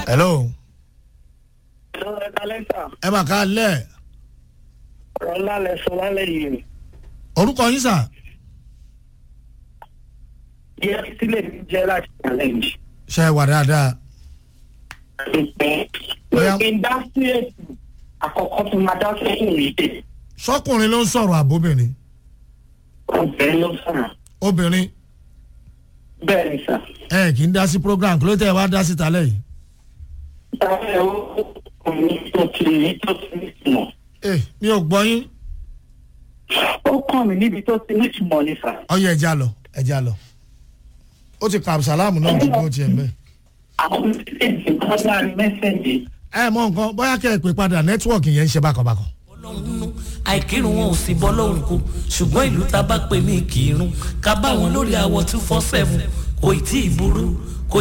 hello Ẹ̀rọ ẹ̀ka lẹ́tà, ẹ mà ká lẹ̀ ọ̀rọ̀ ńlá lẹ sọ lálẹ́ yìí. orúkọ yín sà Ìyá sílẹ̀ mi jẹ́ láti challenge. ṣe wà dáadáa Bóyá- Pé dá sí ètò àkọ́kọ́ tó máa dá sẹ́yìn rí dé. sọkùnrin ló ń sọ̀rọ̀ àbóbìnrin Ọ̀bẹ̀rẹ̀ ló sọ̀rọ̀. obìnrin Bẹ́ẹ̀ ni sà. ẹ kì í dá sí program kí ló tẹ̀ wá dá sí talẹ̀ yìí Táwọn ẹ̀rọ ọkùnrin tó ti ní tó ti ní ìtumọ̀. ẹ mi ò gbọ́ yín Ó kàn mí níbi tó ti ní ìtumọ̀ ni sà. ọyọ ẹja lọ ẹja lọ ó ti ka absalamu náà ti gbọ́ tiẹ̀ mẹ́ Àwọn méjèèjì kan láàrin mẹ́sẹ̀jì. ẹ mọ nǹkan bóyá kẹ́ ẹ pè padà nẹ́tíwọ̀kì yẹn ń ṣe bákanbákan ọlọ́run nínú àìkírun wọn ò sì bọ́ lọ́rùn kù ṣùgbọ́n ìlú tá a bá pè ní kírun ká bá wọn lórí àwọ̀ two four seven kò ì tí ì burú